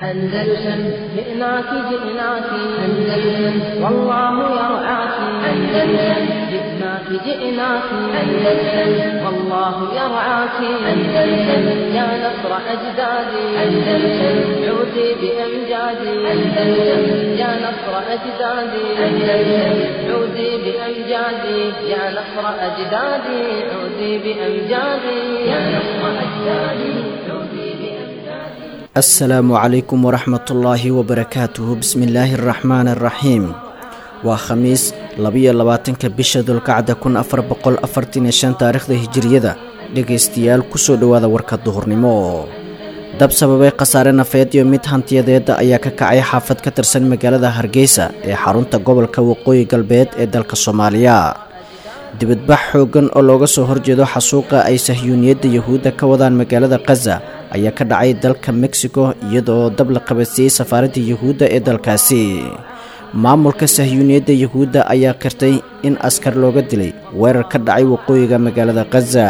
أندلسن جئناك جئناك أندلسن والله يرعاك أندلسن جئناك جئناك أندلسن والله يرعاك أندلسن يا نصر أجدادي أندلسن عودي بأمجادي أندلسن يا نصر أجدادي أندلسن عودي بأمجادي يا نصر أجدادي عودي بأمجادي يا نصر أجدادي عودي بأمجادي asalaamu calaykum waraxmatullaahi wabarakaatuhu bismillaahi araxmaani araxiim waa khamiis labiyo labaatanka bisha dulkacda kun afar boqol afartan iyo shan taariikhda hijiriyada dhegaystayaal kusoo dhowaada warka duhurnimo dab sababay khasaare nafeed iyo mid hantiyadeeda ayaa ka kacay xaafad ka tirsan magaalada hargeysa ee xarunta gobolka waqooyi galbeed ee dalka soomaaliya dibadbax xooggan oo looga soo horjeedo xasuuqa ay sahyuuniyadda yuhuudda ka wadaan magaalada khaza ayaa ka dhacay dalka mexico iyadoo dab la qabadsiiyey safaaradda yuhuudda ee dalkaasi maamulka sahyuuniyadda yuhuudda ayaa qirtay in askar looga dilay weerar ka dhacay waqooyiga magaalada khaza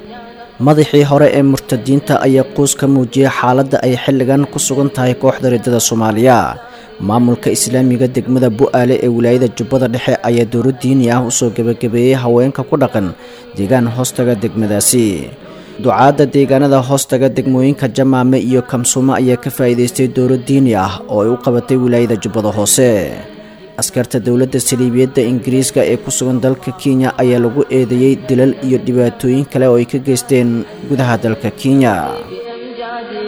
madaxii hore ee murtadiinta ayaa quus ka muujiyey xaaladda ay xilligan ku sugan tahay kooxda riddada soomaaliya maamulka islaamiga degmada bu-aale ee wilaayada jubbada dhexe ayaa dowlo diini ah usoo gebagabeeyey haweenka ku dhaqan deegaan hoostaga degmadaasi ducaadda deegaanada hoostaga degmooyinka jamaame iyo kamsuumo ayaa ka faa'iidaystay dowlo diini ah oo ay u qabatay wilaayada jubbada hoose askarta dowladda saliibiyadda ingiriiska ee ku sugan dalka kenya ayaa lagu eedeeyey dilal iyo dhibaatooyin kale oo ay ka geysteen gudaha dalka kenya بأمجادي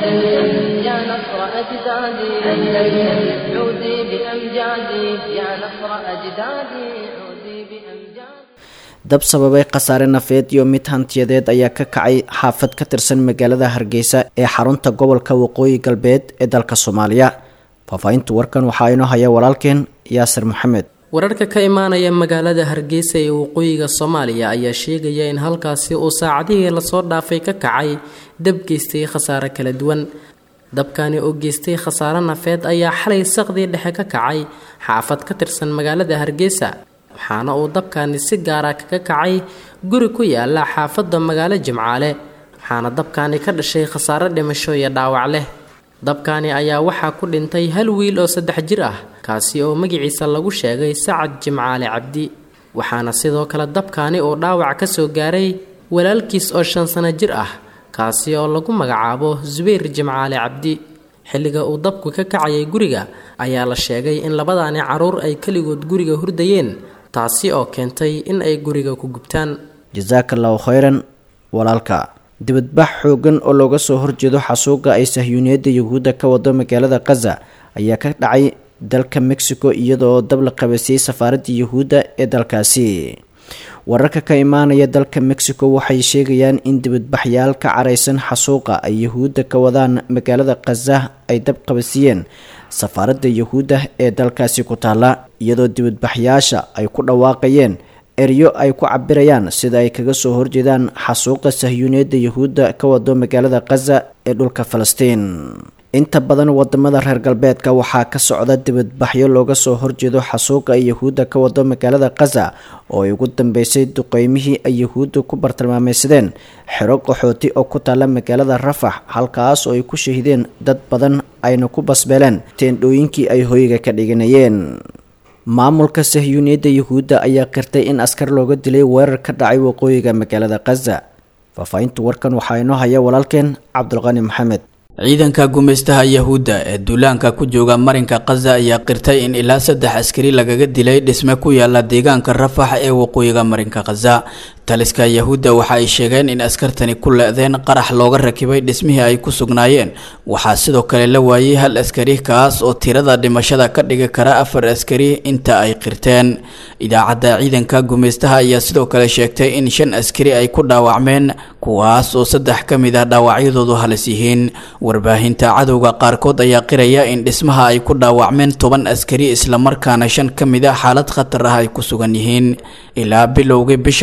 أندلسن يا نصر أجدادي أندلسن عودي بأمجادي يا نصر أجدادي عودي بأمجادي dab sababay khasaare nafeed iyo mid hantiyadeed ayaa ka kacay xaafad ka tirsan magaalada hargeysa ee xarunta gobolka waqooyi galbeed ee dalka soomaaliya faahfaahinta warkan waxaa inoo haya walaalkeen yaasir maxamed wararka ka imaanaya magaalada hargeysa ee waqooyiga soomaaliya ayaa sheegaya in halkaasi uu saacadihii lasoo dhaafay ka kacay dab geystay khasaare kala duwan dabkani oo geystay khasaare nafeed ayaa xalay saqdii dhexe ka kacay xaafad ka tirsan magaalada hargeysa waxaana uu dabkani si gaara kaga kacay guri ku yaala xaafadda magaalo jimcaale waxaana dabkani ka dhashay khasaare dhimasho iyo dhaawac leh dabkani ayaa waxaa ku dhintay hal wiil oo saddex jir ah kaasi oo magaciisa lagu sheegay sacad jimcaale cabdi waxaana sidoo kale dabkani uu dhaawac ka soo gaaray walaalkiis oo shan sano jir ah kaasi oo lagu magacaabo subayr jimcaale cabdi xilliga uu dabku ka kacayay guriga ayaa la sheegay in labadaani caruur ay keligood guriga hurdayeen taasi oo keentay in ay guriga ku gubtaan jasaakallahu khayran walaalka dibadbax xooggan oo looga soo horjeedo xasuuqa ay sahyuuniyadda yuhuudda ka wado magaalada khaza ayaa ka dhacay dalka mexico iyadoo dab la qabasiyey safaaradda yuhuudda ee dalkaasi wararka ka imaanaya dalka mexico waxay sheegayaan in dibadbaxyaal ka caraysan xasuuqa ay yuhuudda ka wadaan magaalada khaza ay dab qabasiiyeen safaaradda yuhuudda ee dalkaasi ku taalla iyadoo dibadbaxyaasha ay ku dhawaaqayeen eryo ay ku cabirayaan sida ay kaga soo horjeedaan xasuuqa sahyuuniyadda yuhuudda ka wado magaalada khaza ee dhulka falastiin inta badan wadamada reer galbeedka waxaa ka socda dibadbaxyo looga soo horjeedo xasuuqa ay yuhuudda ka wado magaalada khaza oo ay ugu dambeysay duqeymihii ay yuhuudda ku bartilmaameysadeen xero qaxooti oo ku taalla magaalada rafax halkaas oo ay ku shahideen dad badan ayna ku basbeeleen teendhooyinkii ay hoyga ka dhiganayeen maamulka sahyuuniyadda yuhuudda ayaa qirtay in askar looga dilay weerar ka dhacay waqooyiga magaalada khaza faahfaahinta warkan waxaa inoo haya walaalkeen cabdulqani maxamed ciidanka gumaystaha yahuudda ee duulaanka ku jooga marinka khaza ayaa qirtay in ilaa saddex askari lagaga dilay dhisme ku yaala deegaanka rafax ee waqooyiga marinka khaza taliska yahuudda waxa ay sheegeen in askartani ku le-deen qarax looga rakibay dhismihii ay ku sugnaayeen waxaa sidoo kale la waayey hal askari kaas oo tirada dhimashada ka dhigi kara afar askari inta ay qirteen idaacadda ciidanka gumaystaha ayaa sidoo kale sheegtay in shan askari ay ku dhaawacmeen kuwaas oo saddex ka mid ah dhaawacyadoodu halis yihiin warbaahinta cadowga qaarkood ayaa qiraya in dhismaha ay ku dhaawacmeen toban askari islamarkaana shan ka mid a xaalad khatar ah ay ku sugan yihiin ilaa bilowgii bishan aynu ku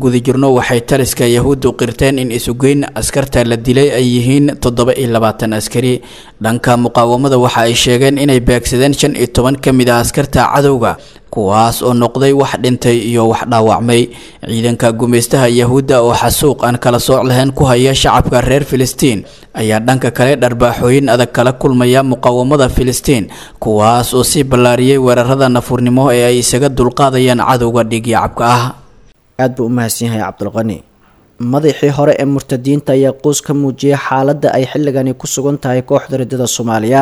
guda jirno waxay taliska yahuuddu qirteen in isugeyn askarta la dilay ay yihiin toddoba iyo labaatan askari dhanka muqaawamada waxa ay sheegeen inay beegsadeen shan iyo toban ka mid ah askarta cadowga kuwaas oo noqday wax dhintay iyo wax dhaawacmay ciidanka gumaystaha yahuudda oo xasuuq aan kala sooc lahayn ku haya shacabka reer filistiin ayaa dhanka kale dharbaaxooyin adag kala kulmaya muqaawamada filistiin kuwaas oo sii ballaariyey weerarada nafurnimo ee ay isaga dulqaadayaan cadowga dhiigyacabka ah aad buu u mahadsan yahay cabdulqani madaxii hore ee murtadiinta ayaa quus ka muujiyay xaaladda ay xilligani ku sugan tahay kooxda ridada soomaaliya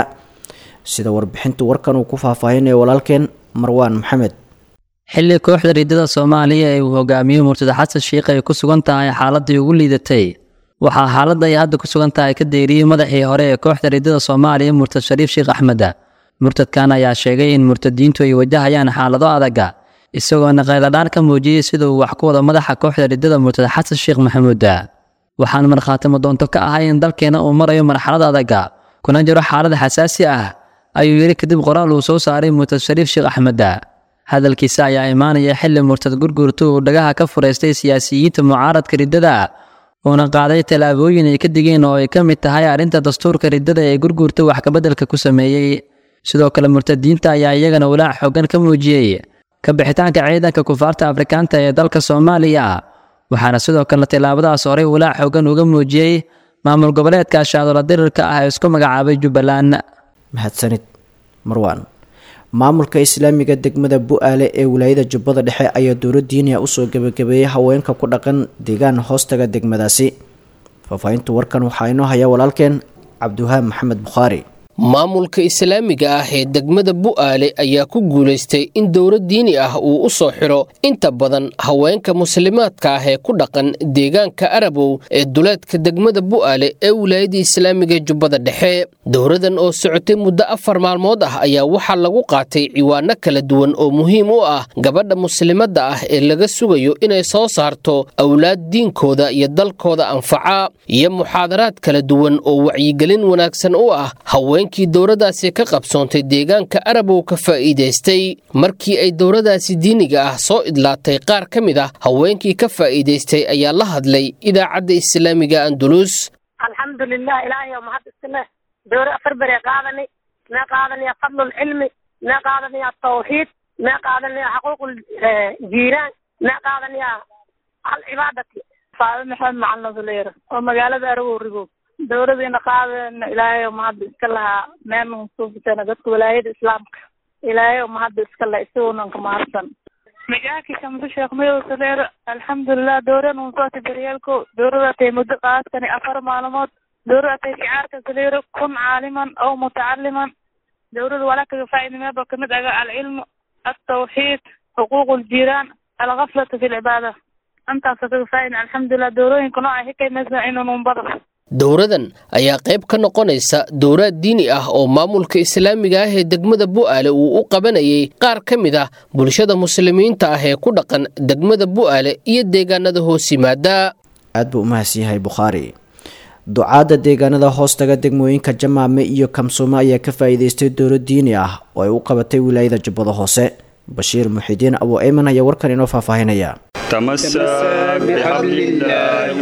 sida warbixintu warkan uu ku faahfaahinayo walaalkeen marwaan maxamed xilli kooxda riidada soomaaliya ee uu hogaamiyo murtada xasan sheikh ay ku sugan tahay xaaladii ugu liidatay waxaa xaaladda ay hadda ku sugan tahay ka deeriyey madaxii hore ee kooxda riidada soomaaliya murtad shariif sheekh axmeda murtadkan ayaa sheegay in murtadiintu ay wajahayaan xaalado adaga isagoona qayladhaan ka muujiyey sida uu wax ku wado madaxa kooxda riddada murtada xasan sheekh maxamuuda waxaan markhaatimo doonto ka ahay in dalkeena uu marayo marxalad adaga kuna jiro xaalad xasaasi ah ayuu yidhi kadib qoraal uu soo saaray murtad shariif sheekh axmeda hadalkiisa ayaa imaanaya xilli murtad gurgurtu uu dhagaha ka furaystay siyaasiyiinta mucaaradka riddada uuna qaaday tallaabooyin ay ka digeen oo ay ka mid tahay arrinta dastuurka riddada ee gurgurta wax kabeddelka ku sameeyey sidoo kale murtadiinta ayaa iyagana walaac xoogan ka muujiyey ka bixitaanka ciidanka kufaarta afrikaanta ee dalka soomaaliya waxaana sidoo kale tallaabadaas horey walaac xoogan uga muujiyey maamul goboleedka shaadoola dirirka ah ee isku magacaabay jubbaland mahadsanid marwaan maamulka islaamiga degmada bu-aale ee wilaayada jubbada dhexe ayaa dowla diiniya usoo gebagabeeyey haweenka ku dhaqan deegaan hoostaga degmadaasi faahfaahintu warkan waxaa inoo haya walaalkeen cabdiwahaab maxamed bukhaari maamulka islaamiga ah ee degmada bu'aale ayaa ku guulaystay in dowlad diini ah uu u soo xidho inta badan haweenka muslimaadka ah ee ku dhaqan deegaanka arabow ee duleedka degmada bu'aale ee wilaayada islaamiga jubbada dhexe dowladan oo socotay muddo afar maalmood ah ayaa waxaa lagu qaatay ciwaano kala duwan oo muhiim u ah gabadha muslimadda ah ee laga sugayo inay soo saarto awlaad diinkooda iyo dalkooda anfaca iyo muxaadaraad kala duwan oo wacyigelin wanaagsan u ah haween kii dowladaasi ka qabsoontay deegaanka arabow ka faa'iidaystay markii ay dowladaasi diiniga ah soo idlaatay qaar ka mid ah haweenkii ka faa'iidaystay ayaa la hadlay idaacadda islaamiga andulus alxamdulilah ilaahay mahad iskale dowra afar bere qaadani mee qaadanaya fadlulcilmi mee qaadanaya tawxiid mee qaadanaya xaquuqul jiiraan mee qaadanaya alcibaadati faado maxamed macalin suleer oo magaalada arabow ribow dowladiina qaadeen ilaahay oo mahadda iska lahaa meel suufisana dadka walaayada islaamka ilaahay oo mahadda iska laha isagoonanka mahadsan magaaki kamse sheekh mayow saleer alxamdulilah dowran unsooti daryeelko dowradatay muddo qaadkani afar maalmood dowradatay shicaarka saleero kun caaliman aw mutacaliman dowlada walakaga faa'iidnimeeba kamid aga alcilmu altawxiid xuquuq ljiiraan algaflatu fi lcibaada intaasa kaga faa'idin alxamdulilah dowlooyinka nooca hikaymasa inunun badan dowradan ayaa qayb ka noqonaysa dowraad diini ah oo maamulka islaamiga ah ee degmada bu'aale uu u qabanayay qaar ka mid ah bulshada muslimiinta ah ee ku dhaqan degmada bu'aale iyo deegaanada hoos yimaada aad buu u mahadsan yahay bukhaari ducaadda deegaanada hoostaga degmooyinka jamaame iyo kamsuumo ayaa ka faa'iidaystay dowlad diini ah oo ay u qabatay wilaayada jubbada hoose bashiir muxidiin abu eyman ayaa warkan inoo faahfaahinaya تمسك بحبل الله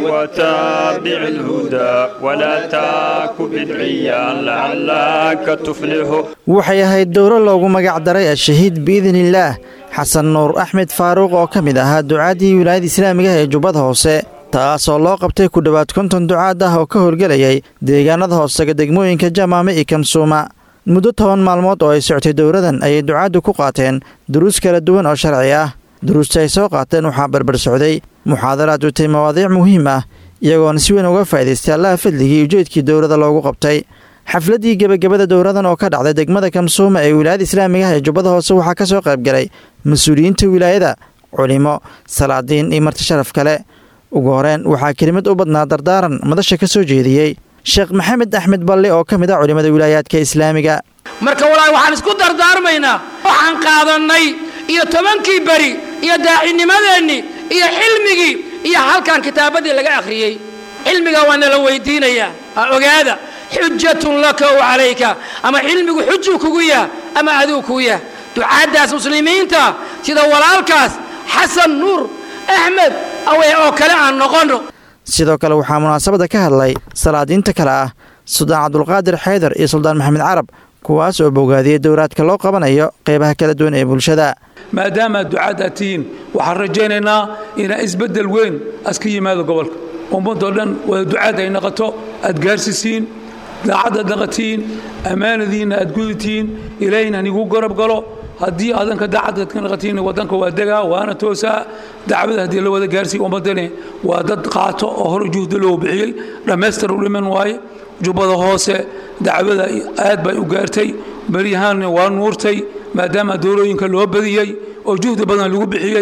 وتابع الهدى ولا تاك بدعيا لعلك تفلح waxay ahayd dowro loogu magac daray ashahiid biidniillaah xasan nuur axmed faaruuq oo ka mid ahaa ducaaddii wilaayada islaamiga ee jubbada hoose taasoo loo qabtay ku dhowaad konton ducaad ah oo ka howlgelayay deegaanada hoosega degmooyinka jamaame iyo kamsuuma muddo toban maalmood oo ay soctay dowradan ayay ducaaddu ku qaateen duruus kala duwan oo sharci ah duruusta ay soo qaateen waxaa barbar socday muxaadaraad utay mawaadiic muhiim ah iyagoona si weyn uga faa'idaystay allaha fadligii ujeedkii dowladda loogu qabtay xafladdii gebagabada dowradan oo ka dhacday degmada kamsuuma ee wilaayada islaamiga ah ee jubbada hoose waxaa ka soo qayb galay mas-uuliyiinta wilaayada culimo salaadiin iyo marti sharaf kale ugu horeen waxaa kelimad u badnaa dardaaran madasha ka soo jeediyey sheekh maxamed axmed balle oo ka mid ah culimmada wilaayaadka islaamiga marka walaahi waxaan isku dardaarmaynaa waxaan qaadannay iyo tobankii beri iyo daacinimadeennii iyo xilmigii iyo halkan kitaabaddii laga akhriyey cilmiga waa nala weydiinayaa ha ogaada xujatun laka w calayka ama cilmigu xujuu kugu yah ama aduu kugu yah ducaaddaas muslimiinta sida walaalkaas xasan nuur axmed awey oo kale aan noqonno sidoo kale waxaa munaasabadda ka hadlay salaadiinta kale ah suldaan cabdulqaadir xaydar iyo suldaan maxamed carab kuwaas oo bogaadiyey dowraadka loo qabanayo qeybaha kala duwan ee bulshada maadaama ducaad aad tihiin waxaan rajaynaynaa inaa isbeddel weyn aska yimaado gobolka ummadoo dhan wada ducaad ay noqoto aad gaarsisiin daacaddaad naqatiin ammaanadiinna aad guditiin ilaahayna hanigu garab galo haddii adanka daacaddaad ka naqatiin waddanka waa degaa waana toosaa dacwada haddii la wada gaarsiiya ummaddani waa dad qaato oo hore juhda loo bixiyey dhammaystir u dhiman waaye jubbada hoose dacwada aad bay u gaartay beryahaanna waa nuurtay maadaama doorooyinka loo badiyey oo juhdi badan lagu bixiyey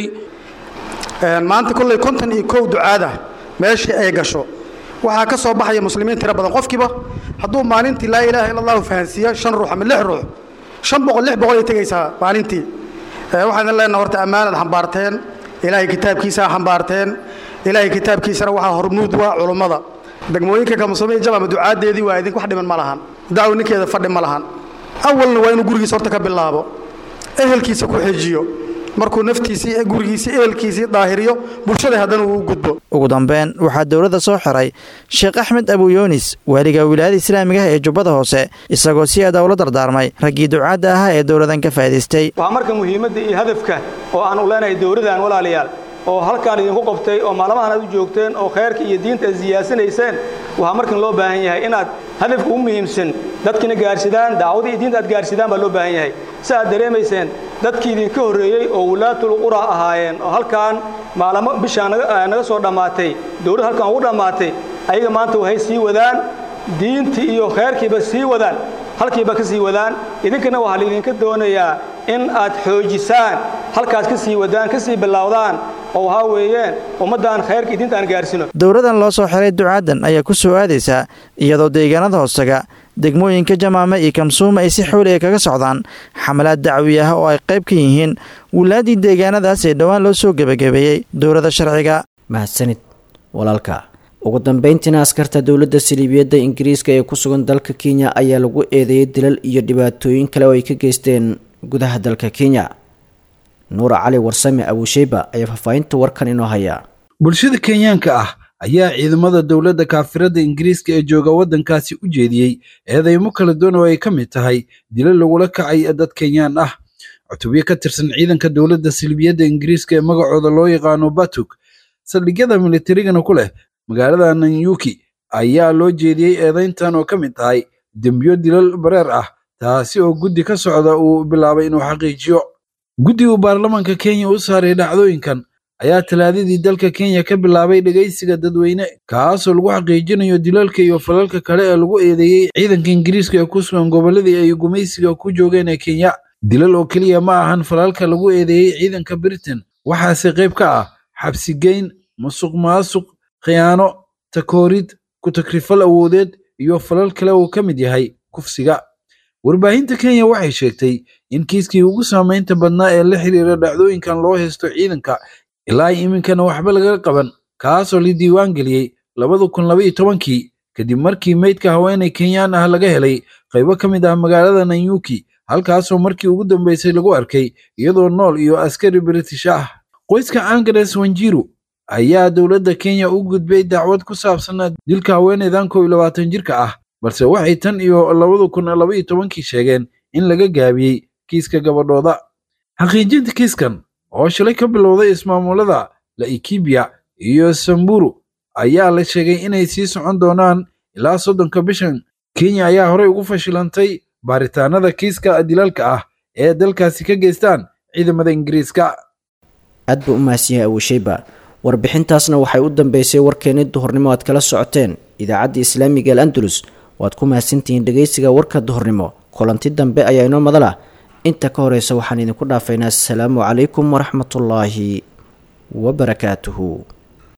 maanta kolley konton iyo kow ducaada meeshii ay gasho waxaa ka soo baxaya muslimiin tiro badan qofkiiba hadduu maalintii laa ilaaha illa allahu fahansiiyo shan ruux ama lix ruux shan boqol lix boqol ay tegaysaa maalintii waxaan leenaha horta ammaanaad xambaarteen ilaahay kitaabkiisaa xambaarteen ilaahay kitaabkiisana waxaa hormuud waa culummada degmooyinka kamusamey jamama ducaadeedii waa idink wax dhiman ma lahan dacwo ninkeeda fadhi ma lahan awalna waa inuu gurigiisa horta ka bilaabo ehelkiisa ku xejiyo markuu naftiisii gurigiisii ehelkiisii daahiriyo bulshada haddana uu u gudbo ugu dambeyn waxaa dowladda soo xiray sheekh axmed abuyunis waaliga wilaayada islaamiga ah ee jubbada hoose isagoo si aada ula dardaarmay raggii ducaadda ahaa ee dowladan ka faa'idaystay waa marka muhiimadda iyo hadafka oo aan u leenahay dowladdan walaalayaal oo halkaan idinku qabtay oo maalmahan aad u joogteen oo khayrka iyo diinta aad siyaasanayseen waxaa markan loo baahan yahay inaad hadafka u muhiimsan dadkiina gaarsidaan dacwadii iyo diinta aad gaarsidaan baa loo baahan yahay si aad dareemayseen dadkii idinka horreeyey oo wulaatul qura ahaayeen oo halkaan maalamo bishaa naga soo dhammaatay dowladda halkaan ugu dhammaatay ayaga maanta waxay sii wadaan diintii iyo khayrkiiba sii wadaan halkiiba ka sii wadaan idinkana waxaa laydinka doonayaa in aad xoojisaan halkaas ka sii wadaan ka sii bilowdaan oo waxaa weeyeen ummaddan khayrka iyo diinta aan gaarsino dowladan loo soo xiray ducaadan ayaa ku soo aadaysaa iyadoo deegaanada hoostaga degmooyinka jamaame iyo kamsuuma ay si xooliga kaga socdaan xamalaad dacwi ah oo ay qayb ka yihiin wulaaddii deegaanadaas ee dhowaan loo soo gebagabeeyey dowladda sharciga mahadsanid walaalka ugu dambeyntiina askarta dowladda saliibiyadda ingiriiska ee ku sugan dalka kenya ayaa lagu eedeeyey dilal iyo dhibaatooyin kale oo ay ka geysteen gudaha dalka kenya nuura cali warsame abuusheyba ayaa faahfaahinta warkan inoo haya bulshada kenyaanka ah ayaa ciidamada dowladda kaafirada ingiriiska ee jooga waddankaasi u jeediyey eedeymo kala duwan oo ay ka mid tahay dilo lagula kacay dad kenyaan ah cutubyo ka tirsan ciidanka dowladda silbiyadda ingiriiska ee magacooda loo yaqaano batuk saldhigyada militarigana ku leh magaalada nanyuki ayaa loo jeediyey eedayntan oo ka mid tahay dembiyo dilal bareer ah taasi oo guddi ka socda uu bilaabay inuu xaqiijiyo guddi uu baarlamaanka kenya u saaray dhacdooyinkan ayaa talaadadii dalka kenya ka bilaabay dhegaysiga dadweyne kaasoo lagu xaqiijinayo dilalka iyo falalka kale ee lagu eedeeyey ciidanka ingiriiska ee ku sugan gobolladii ay gumaysiga ku joogeen ee kenya dilal oo keliya ma ahan falalka lagu eedeeyey ciidanka britain waxaase qayb ka ah xabsigeyn musuq maasuq khiyaano takoorid ku-takrifal awoodeed iyo falal kale uu ka mid yahay kufsiga warbaahinta kenya waxay sheegtay in kiiskii ugu saamaynta badnaa ee la xiriira dhacdooyinkan loo haysto ciidanka ilaa iminkana waxba laga qaban kaasoo la diiwaan geliyey labada kun labaiyo tobankii kadib markii meydka haweenay kenyaan ah laga helay qaybo ka mid ah magaalada nanyuki halkaasoo markii ugu dambeysay lagu arkay iyadoo nool iyo askari british ah qoyska angres wanjiru ayaa dowladda kenya u gudbay dacwad ku saabsan dilka haweenaydan kow iyo labaatan jirka ah balse waxay tan iyo labada kun labaiyo tobankii sheegeen in laga gaabiyey kiiska gabadhooda xaqiijinta kiiskan oo shalay ka bilowday ismaamulada laikibia iyo samburu ayaa la sheegay inay sii socon doonaan ilaa soddonka bishan kenya ayaa horey ugu fashilantay baaritaanada kiiska dilaalka ah ee dalkaasi ka geystaan ciidamada ingiriiska aad buu u mahadsan yahay abuusheyba warbixintaasna waxay u dambeysay warkeenni duhurnimo aad kala socoteen idaacadda islaamiga al andalus waad ku mahadsantihiin dhegaysiga warka duhurnimo kulanti dambe ayaa inoo madala inta ka horeysa waxaan idinku dhaafaynaa asalaamu calaykum waraxmatullaahi wabarakaatuhu